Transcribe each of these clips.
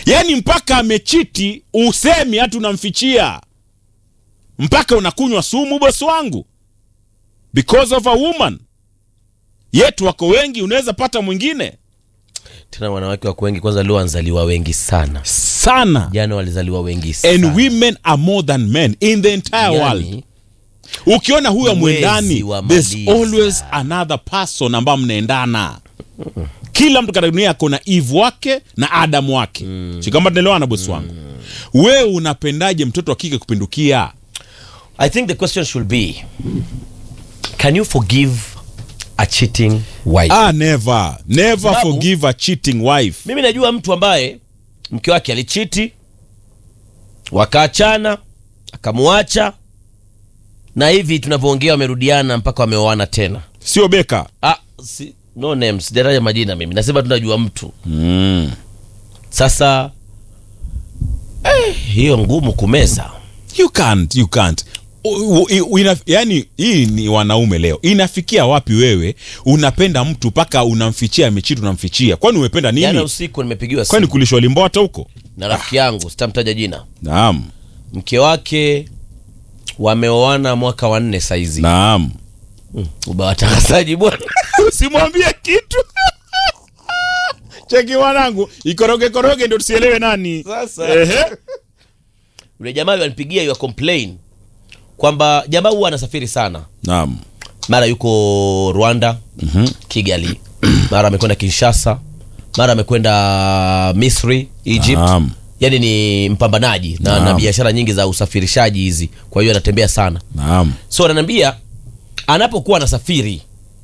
yaani mpaka amechiti usemi hata unamfichia mpaka unakunywa sumu bosi wangu because of a woman yetu wako wengi unaweza pata mwingine tena wanawake wako wengi kwanza leo wanzaliwa wengi sana sana jana walizaliwa wengi sana and women are more than men in the entire world yani, ukiona huyo Mwezi mwendani wa there's maliza. always another person ambayo mnaendana kila mtu katika dunia ako na eve wake na adam wake mm. sikama tunaelewana bosi wangu wewe unapendaje mtoto wa kike kupindukia I think the question should be can you forgive a cheating wife ah, never never Sababu- forgive a cheating wife mimi najua mtu ambaye mke wake alichiti wakaachana akamwacha na hivi tunavyoongea wamerudiana mpaka wameoana tena sio beka ah, si, no names sijataja majina mimi nasema tunajua mtu mm. sasa eh, hiyo ngumu kumeza you can't you can't U- u- u- ina, yani hii ni wanaume leo inafikia wapi wewe unapenda mtu mpaka unamfichia mechitu unamfichia kwani umependa jana nini usiku nimepigiwa kwani simu kulishwa limbwata huko na rafiki yangu sitamtaja jina naam mke wake wameoana mwaka wa nne saizi naam uba watangazaji bwana usimwambie kitu cheki mwanangu ikoroge koroge ndio tusielewe nani Sasa. Ehe. yule jamaa alinipigia ya complain kwamba jamaa huwa anasafiri sana naam mara yuko rwanda Mhm. kigali mara amekwenda kinshasa mara amekwenda misri egypt Naam. yaani ni mpambanaji na, na Naam. biashara nyingi za usafirishaji hizi kwa hiyo anatembea sana naam so ananiambia anapokuwa anasafiri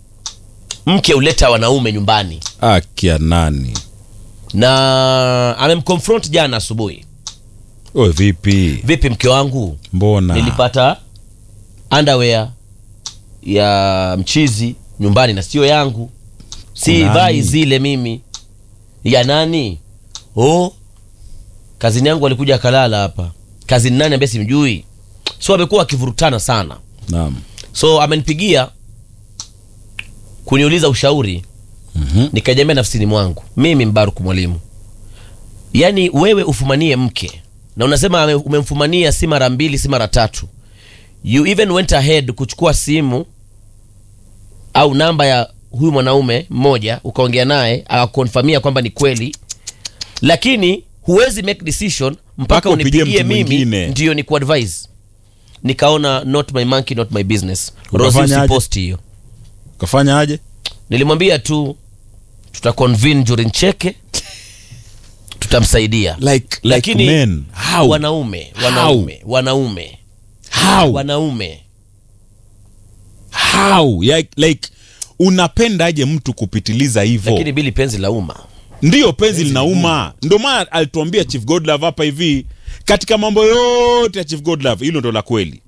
mke huleta wanaume nyumbani akia nani na amemconfront jana asubuhi o vipi vipi mke wangu mbona nilipata underwear ya mchizi nyumbani na sio yangu si Kunani? vai zile mimi ya nani oh kazini yangu alikuja akalala hapa kazini nani ambaye simjui so amekuwa wakivurutana sana naam so amenipigia kuniuliza ushauri Mhm. nikajambia nafsini mwangu mimi mbaruku mwalimu yaani wewe ufumanie mke na unasema ame- umemfumania si mara mbili si mara tatu you even went ahead kuchukua simu au namba ya huyu mwanaume mmoja ukaongea naye akakonfamia kwamba ni kweli lakini huwezi make decision mpaka Mpaka upigie unipigie mtu mimi mwingine. ndio ni kuadvise nikaona not my monkey not my business rosi Ukafanyaje? usiposti hiyo kafanya aje nilimwambia tu tutaconvene during cheke tutamsaidia like like lakini men how wanaume wanaume wanaume how wanaume how like, like unapendaje mtu kupitiliza hivyo lakini bili penzi la umma ndiyo penzi linauma ndio maana alituambia chief godlove hapa hivi katika mambo yote ya chief godlove hilo ndo la kweli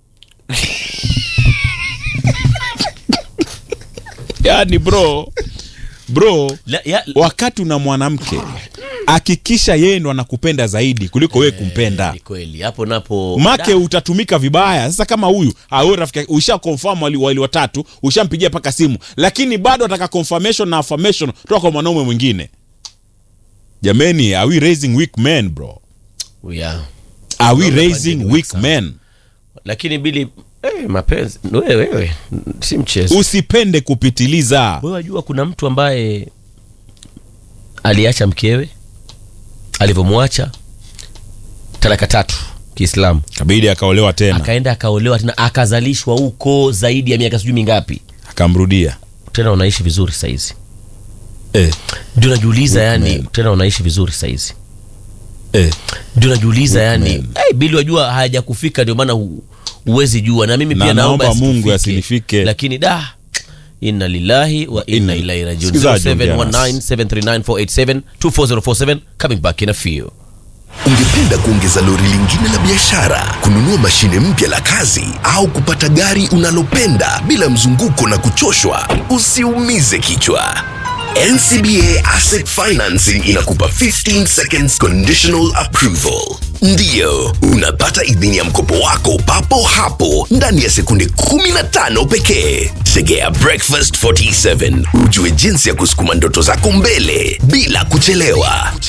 yani bro bro La, ya, wakati una mwanamke hakikisha yeye ndo anakupenda zaidi kuliko wewe kumpenda ni kweli hapo napo make Da, utatumika vibaya sasa kama huyu awe rafiki yake, usha confirm wali, wali watatu ushampigia paka simu lakini bado ataka confirmation na affirmation toka kwa mwanaume mwingine jameni are we raising weak men bro yeah. are we Naomba raising bandini weak sana. men lakini bili eh, mapenzi wewe wewe si mchezo usipende kupitiliza wewe wajua kuna mtu ambaye aliacha mkewe alivyomwacha talaka tatu kiislamu kabidi akaolewa tena akaenda akaolewa tena akazalishwa huko zaidi ya miaka sijui mingapi akamrudia tena unaishi vizuri saizi eh, ndio najiuliza Weak yani man. tena unaishi vizuri saizi eh. ndio najiuliza Weak yani man. hey, bili wajua hayajakufika ndio maana hu- huwezi jua na mimi Na pia naomba naomba Mungu yasinifike. yasinifike. lakini da inna lillahi wa inna Inna- ilaihi rajiun Sikizaji, ongea 0719739487 24047 coming back in a few Ungependa kuongeza lori lingine la biashara, kununua mashine mpya la kazi, au kupata gari unalopenda bila mzunguko na kuchoshwa? Usiumize kichwa. NCBA Asset Financing inakupa 15 seconds conditional approval. Ndiyo, unapata idhini ya mkopo wako papo hapo ndani ya sekunde 15 pekee. Segea Breakfast 47 ujue jinsi ya kusukuma ndoto zako mbele bila kuchelewa.